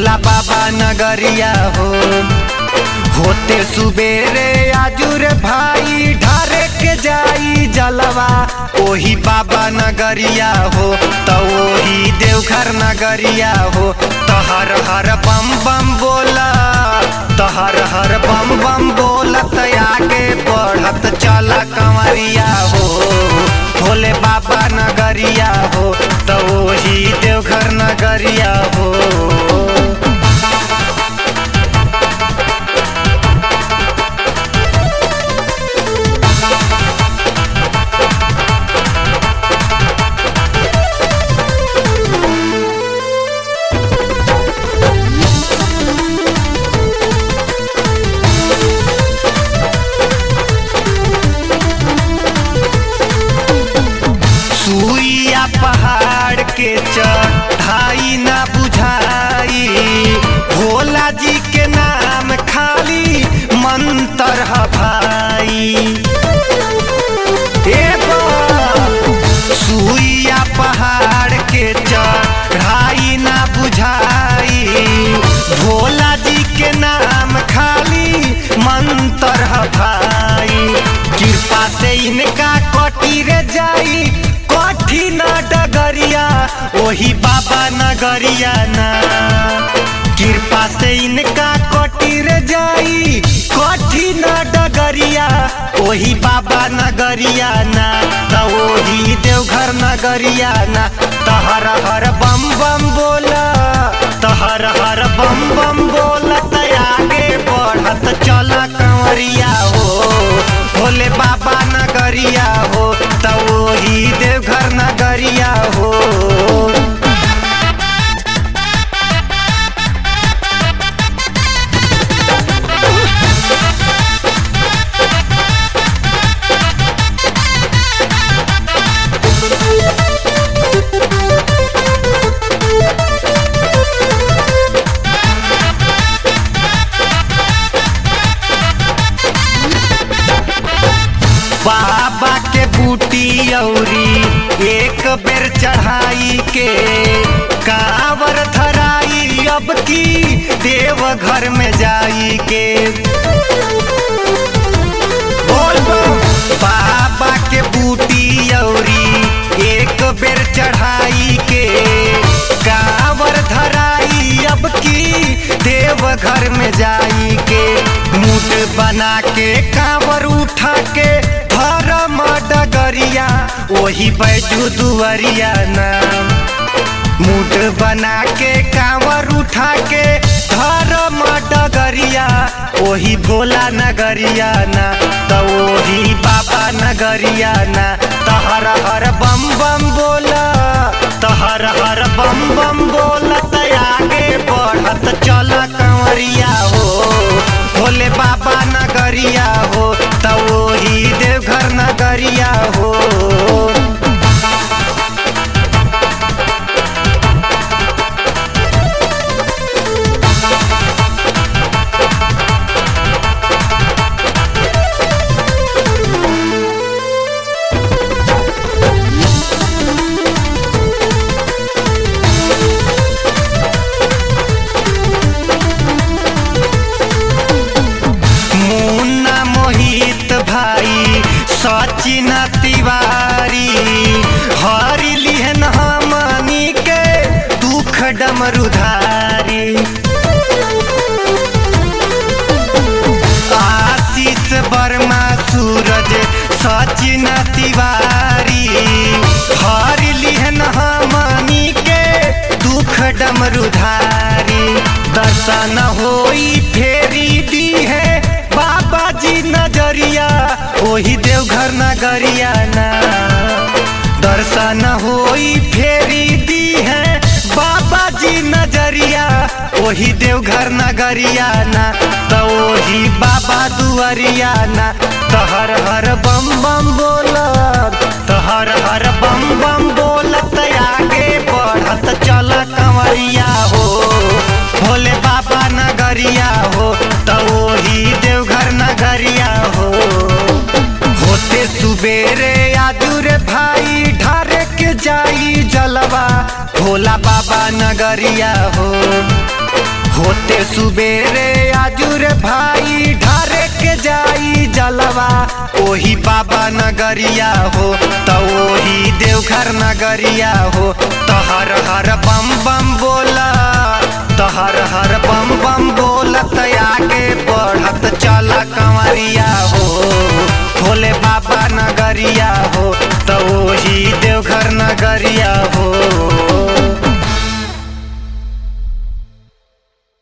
भोला बाबा नगरिया हो होते सुबेरे आजुर भाई ढारे के जाई जलवा ओही बाबा नगरिया हो तो ओही देवघर नगरिया हो तो हर हर बम बम बोला तो हर हर बम बम बोलत आगे बढ़त चला कंवरिया हो भोले बाबा नगरिया हो तो ओही देवघर नगरिया हो सुइया पहाड़ के चढ़ाई ना बुझाई भोला जी के नाम खाली मंतर ह भाई ए बा- सुइया पहाड़ के चढ़ाई ना बुझाई भोला जी के नाम खाली मंतर ह भाई कृपा से इनका कटी रे जाई कठी न डगरिया ओही बाबा नगरिया ना कृपा से इनका कटी रे जाई कठी न डगरिया ओही बाबा नगरिया ना त ओही देवघर नगरिया ना त हर हर बम बम बोला त हर हर बम बम बोला त आगे बढ़त चला कंवरिया हो भोले बाबा नगरिया हो त ओही देवघर नगरिया हो बाबा के बूटी औरी एक बेर चढ़ाई के कावर धराई अब की देव घर में जाई के बोल बम। बाबा के बूटी औरी एक बेर चढ़ाई के कावर धराई अब की देव घर में जाई के मुठ बना के कावर उठा के धर्म डगरिया वही बैजू दुआरिया नाम मुठ बना के कांवर उठा के धर्म डगरिया ओही भोला नगरिया ना त ओही बाबा नगरिया ना त हर हर बम बम बोला त हर हर बम बम बोला त आगे बढ़त चल कंवरिया हो भोले बाबा नगरिया हो त ओही देवघर नगरिया हो मुन्ना मोहित भाई सचिन तिवारी हरि लिहन हमनी के दुख डमरुधारी आशीष वर्मा सूरज सचिन तिवारी हरि लिहन हमनी के दुख डमरुधारी दर्शन होई फेरी दी है बाबा जी नजरिया ओही देवघर नगरिया ना दर्शन होई फेरी दी है बाबा जी नजरिया ओही देवघर नगरिया ना तो ओही बाबा दुआरिया ना तो हर हर बम बम बोला तो हर हर बम बम बोलत आगे बढ़त चल कंवरिया हो भोले बाबा नगरिया हो तो ओही देवघर नगरिया हो होते सुबेरे आजुर भाई ढारे के जाई जलवा भोला बाबा नगरिया हो सुबेरे आजुर भाई ढारे के जाई जलवा ओही बाबा नगरिया हो तो ओही देवघर नगरिया हो तो हर हर बम बम बोला तो हर हर बम बम बोलत आगे बढ़त चला कंवरिया हो भोले बाबा नगरिया हो तो ओही देवघर नगरिया हो